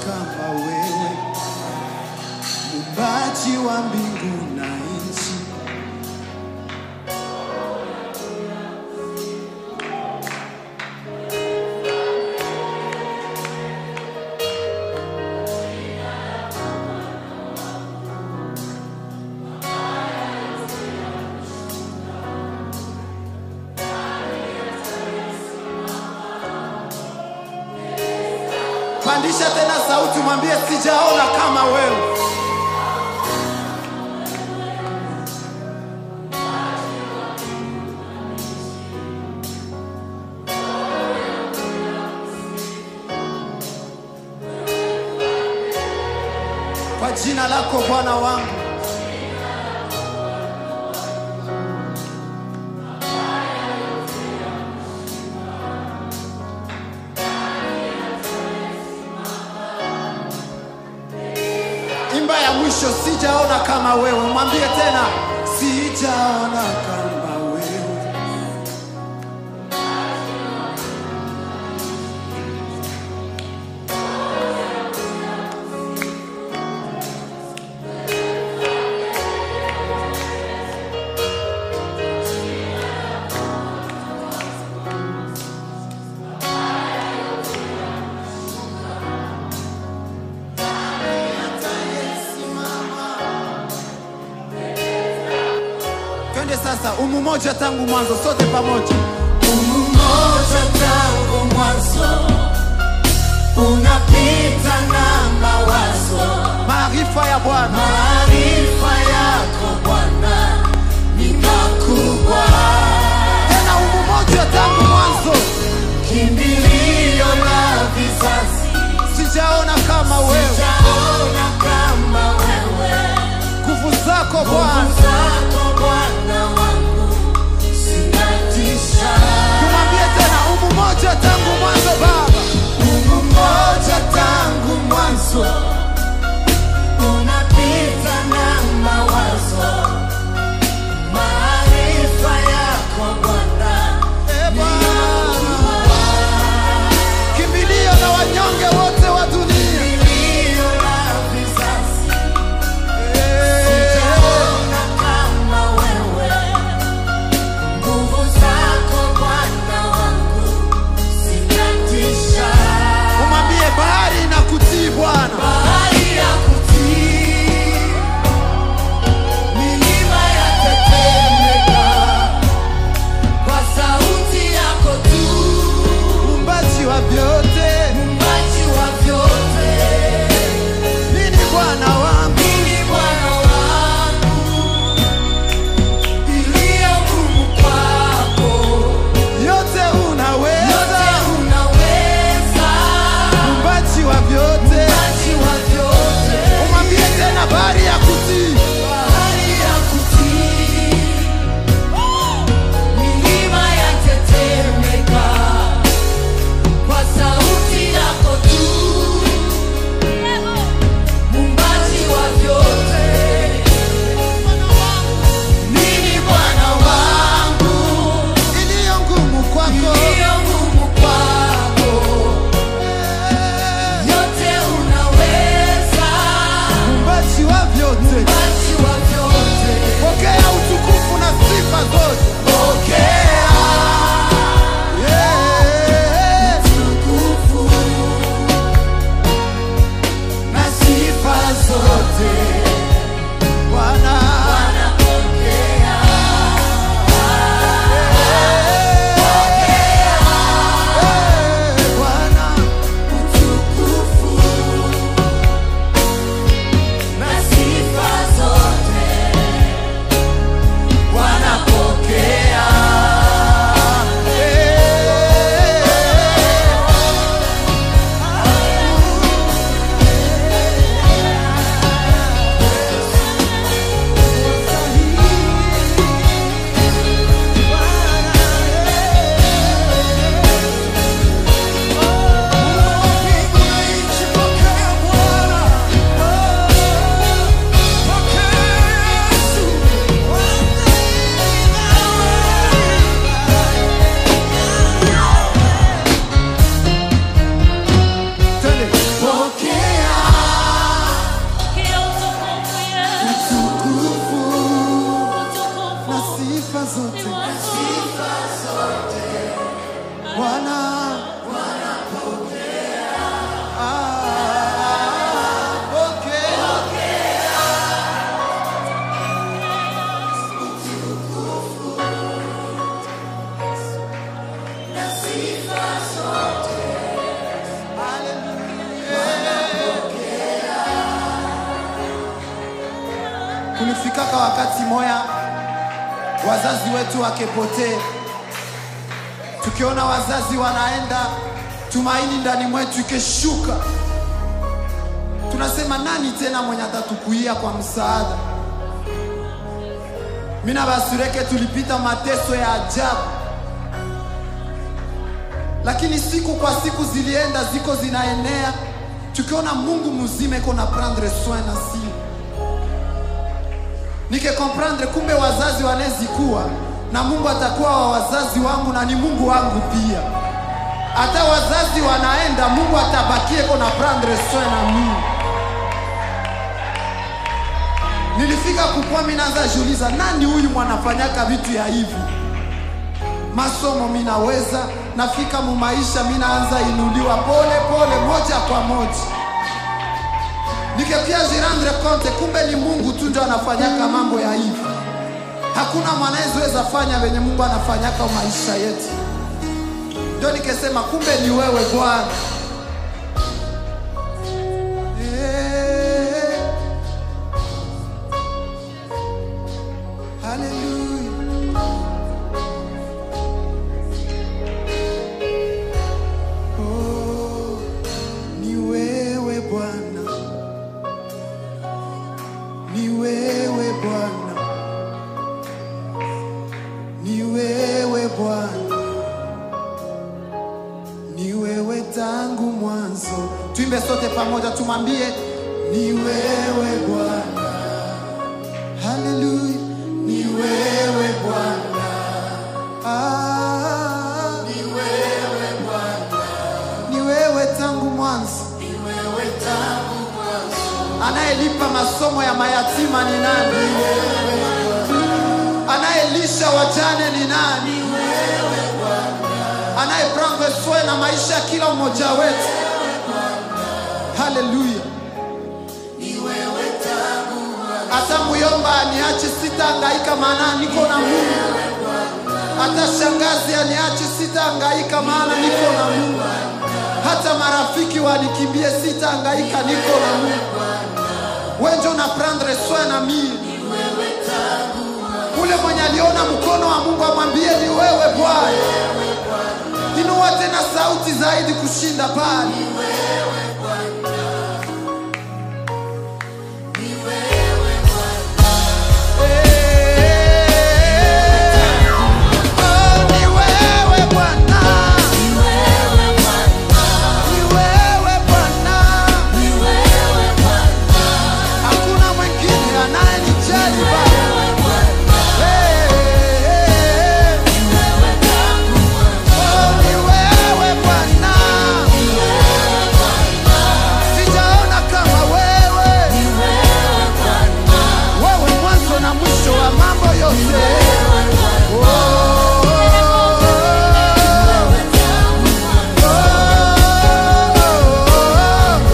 kama wewe, muumbaji wa mbingu na nchi. Pandisha tena sauti, mwambie sijaona kama wewe. Kwa jina lako Bwana wangu, imba ya mwisho, sijaona kama wewe. Mwambie tena, sijaona kama wewe. Twende sasa, umu moja tangu mwanzo, sote pamoja. Umoja tangu mwanzo unapita na mawazo, Maarifa ya Bwana maarifa yako Bwana ni makubwa, tena, umu moja tangu mwanzo, kimbilio la vizazi, sijaona kama wewe. sijaona kama wewe, Nguvu zako nguvu Bwana, zako Bwana wangu zinatisha. tumwambie tena, umu moja tangu mwanzo Baba, Mungu mmoja tangu mwanzo unapita na mawazo, maarifa yako Bwana e Bwana, kimbilio la wanyonge wote wa dunia. milio la vizazi, Eh, sijaona kama wewe, nguvu zako Bwana wangu zinatisha. Umwambie bahari na kutii Bwana, Bahari ya kutii, milima yatetemeka kwa sauti yako tu, muumbaji wa vyote. muumbaji wa vyote. Nini Bwana wangu, Mimi Bwana wangu, iliyo ngumu kwako, yote unaweza, yote unaweza, muumbaji wa vyote. muumbaji wa vyote. Umwambie tena bahari ya kutii, Bahari ya kutii, milima yatetemeka kwa sauti yako tu, muumbaji wa vyote. Mimi Bwana wangu, iliyo ngumu kwako. iliyo ngumu kwako, yote unaweza, Muumbaji wa vyote, kulifikaka wakati moya wazazi wetu wakepotee, tukiona wazazi wanaenda, tumaini ndani mwetu ikeshuka, tunasema nani tena mwenye atatukuia kwa msaada? Mina basureke tulipita mateso ya ajabu, lakini siku kwa siku zilienda ziko zinaenea, tukiona Mungu mzima iko na prendre soin na si nike comprendre, kumbe wazazi wanezikuwa na Mungu atakuwa wa wazazi wangu na ni Mungu wangu pia. Hata wazazi wanaenda, Mungu atabakie iko na prendre soin na mimi. Nilifika kukua, mimi naanza jiuliza, nani huyu mwanafanyaka vitu ya hivi? Masomo minaweza, nafika mu maisha minaanza inuliwa pole pole, moja kwa moja, nikepia jirandre compte, kumbe ni Mungu tu ndio anafanyaka mambo ya hivi. Hakuna mwanaweza fanya venye Mungu anafanyaka maisha yetu. Ndio nikesema kumbe ni wewe Bwana. Eh. Hallelujah. Oh, ni wewe Bwana, ni wewe Bwana, ni wewe Bwana, ni wewe tangu mwanzo. Tuimbe sote pamoja, tumwambie ni wewe Bwana. Haleluya, ni wewe Bwana. Ah, ni wewe Bwana, ni wewe tangu mwanzo. Anayelipa masomo ya mayatima ni nani? Anayelisha wajane ni nani? Anayeprendre soin na maisha ya kila mmoja wetu. Haleluya. Hata muyomba aniache sitahangaika, maana niko na Mungu. Hata shangazi aniache sitahangaika, maana niko na Mungu. Hata marafiki wanikimbie sitahangaika, niko na Mungu. Wewe ndio na prendre soin na mimi. Ule mwenye aliona mkono wa Mungu amwambie ni wewe Bwana. Inua tena sauti zaidi kushinda pale. Oh, ni wewe Bwana. Ni wewe Bwana. Hakuna mwingine anayenijali Baba. Hey, hey, hey. Oh, ni wewe Bwana. Sijaona kama wewe. Wewe mwanzo na mwisho wa mambo yote. Oh, oh, oh.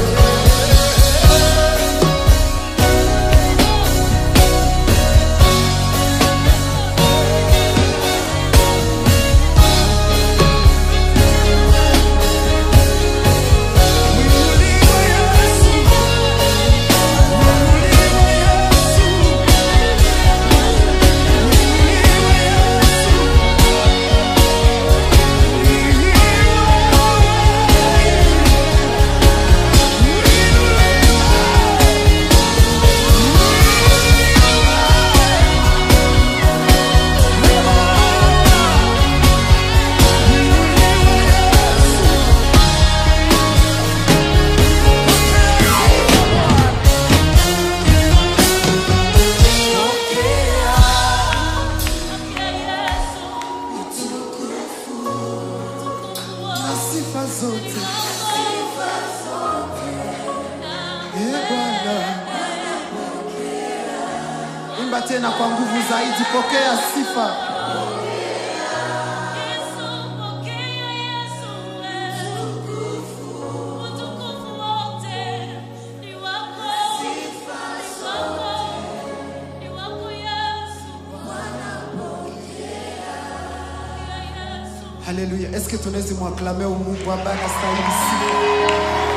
na sifa zote Ee Bwana, imba tena kwa nguvu zaidi, pokea sifa. Haleluya! Eske tunaweza mwaklame Mungu ambaye anastahili sifa?